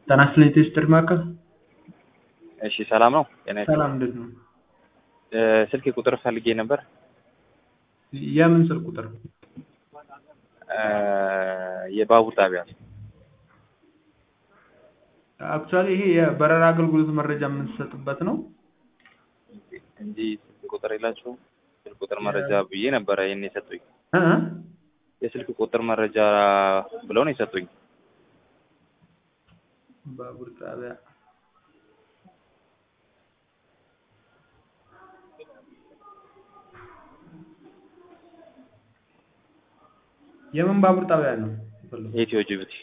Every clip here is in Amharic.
ጤና ይስጥልኝ የቴስት ማዕከል እሺ ሰላም ነው። ጤና ይስጥልኝ። ሰላም እንዴት ነው? እ ስልክ ቁጥር ፈልጌ ነበር። የምን ስልክ ቁጥር? እ የባቡር ጣቢያ አክቹዋሊ ይሄ የበረራ አገልግሎት መረጃ የምንሰጥበት ነው። እንጂ ስልክ ቁጥር የላችሁም? ስልክ ቁጥር መረጃ ብዬ ነበረ ይሄን የሰጡኝ። እ እ የስልክ ቁጥር መረጃ ብለው ነው የሰጡኝ። ባቡር ጣቢያ የምን ባቡር ጣቢያ ነው? የፈለጉት? ኢትዮ ጅቡቲ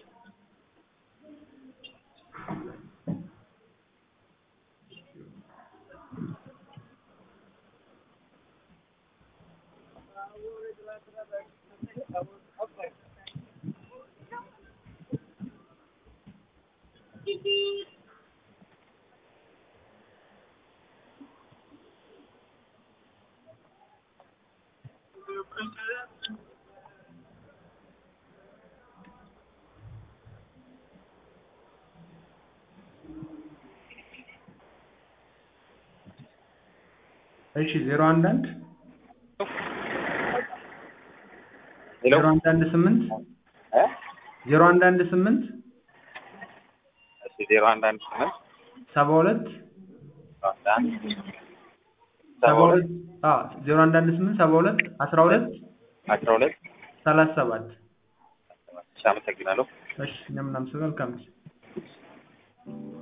እሺ ዜሮ አንድ አንድ ሄሎ ዜሮ አንድ አንድ ስምንት እ ዜሮ አንድ አንድ ስምንት እሺ ዜሮ አንድ አንድ ስምንት ሰባ ሁለት አንድ አንድ ሰባ ሁለት አዎ ዜሮ አንድ አንድ ስምንት ሰባ ሁለት አስራ ሁለት አስራ ሁለት ሰላሳ ሰባት እሺ አመሰግናለሁ። እሺ እኛም እናመሰግናለን። መልካም ጊዜ